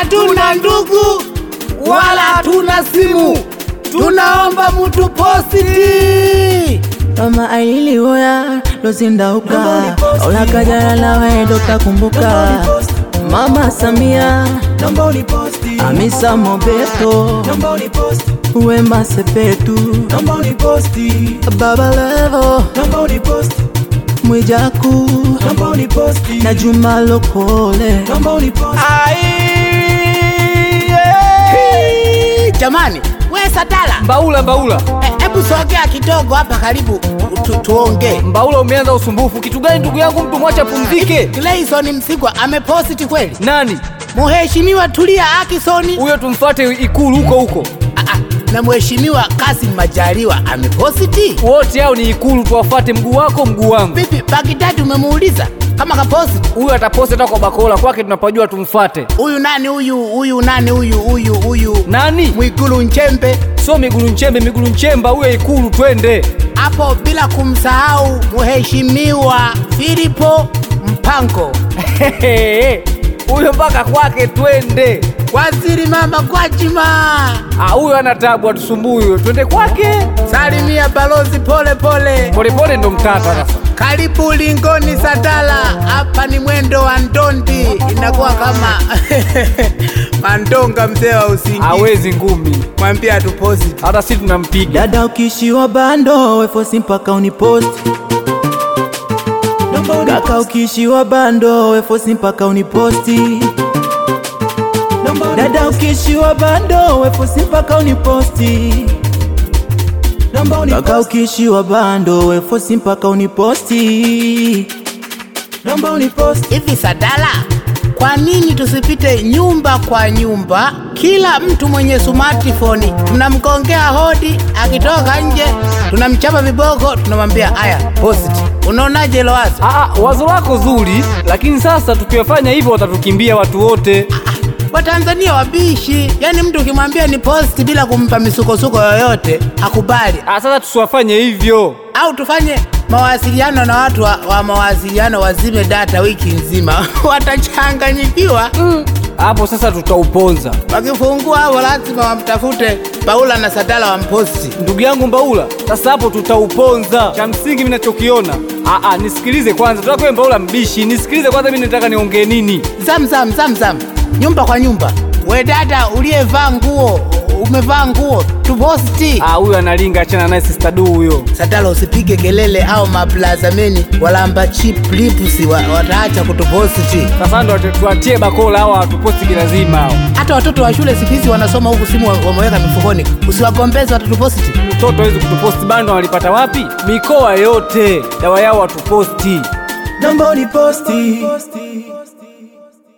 hatuna ndugu wala hatuna simu, tunaomba mutu positi. Mama ailiwoya lozindauka olakajala nawe dotakumbuka Mama Samia Hamisa Mobeto Wema Sepetu Baba Levo Mwijaku na Juma Lokole Hey, Jamani, we Sadala, Mbaula, Mbaula, hebu sogea kidogo hapa karibu tu, tuongee. Mbaula, umeanza usumbufu. Kitu gani ndugu yangu? Mtu mwache apumzike. Gleison Msigwa ameposti kweli? Nani Mheshimiwa Tulia Akisoni huyo? Tumfuate Ikulu huko huko. Ah, ah, na Mheshimiwa Kasim Majaliwa ameposti Wote hao ni Ikulu, tuwafuate. Mguu wako mguu wangu. vipi? Bagdadi umemuuliza kama kaposti? Huyo ataposti hata kwa bakola kwake, tunapajua tumfuate. Huyu nani huyu huyu nani huyu huyu huyu Nani? Mwigulu Nchembe Sio Migulu Nchembe, Migulu Nchemba huyo Ikulu, twende. hapo, bila kumsahau Mheshimiwa Filipo Mpango, huyo mpaka kwake, twende. Waziri Mama Gwajima, Ah, huyo ana tabu, atusumbui huyo, twende kwake. salimia balozi pole pole. Polepole ndo mtata sasa. Karibu Lingoni Sadala, hapa ni mwendo wa ndondi, inakuwa kama mandonga mzee wa usingizi. Hawezi ngumi, Mwambie atuposti. hata si tunampiga. Dada ukishiwa bando wefosi mpaka uniposti Kaka ukishiwa bando wefosi mpaka uniposti Dada ukishiwa bando wefosi mpaka uniposti Kaka ukishiwa bando wefosi mpaka uniposti Hivi Sadala, kwa nini tusipite nyumba kwa nyumba? Kila mtu mwenye smartphone tunamgongea hodi, akitoka nje tunamchapa viboko, tunamwambia haya post. Unaonaje hilo wazo? Ah, ah, wazo lako zuri, lakini sasa tukiwafanya hivyo watatukimbia watu wote. Watanzania wabishi, yaani mtu ukimwambia ni post bila kumpa misukosuko yoyote hakubali. Ah, sasa tusiwafanye hivyo. Au tufanye mawasiliano na watu wa, wa mawasiliano wazime data wiki nzima watachanganyikiwa. Hapo sasa tutauponza. Wakifungua hapo lazima wamtafute Paula na Sadala wamposti. Ndugu yangu Mbaula, sasa hapo tutauponza. Cha msingi mimi nachokiona, ah, ah, nisikilize kwanza. Tutakuwa Mbaula mbishi, nisikilize kwanza, mimi nataka niongee nini. Zam zam zam zam, nyumba kwa nyumba. We dada uliyevaa nguo, umevaa nguo tuposti. Ah, huyo analinga, achana naye sister du huyo. Sadala usipige kelele au maplazameni walamba chip lips wa, wataacha kutuposti. Sasa ndo tuwatie bakola hawa watuposti kilazima hao. Hata watoto wa shule siku hizi wanasoma huku simu wa- wameweka mifukoni, usiwagombeze watatuposti. Mtoto hawezi kutuposti bando, walipata wapi? Mikoa yote dawa yao watuposti. Naomba uniposti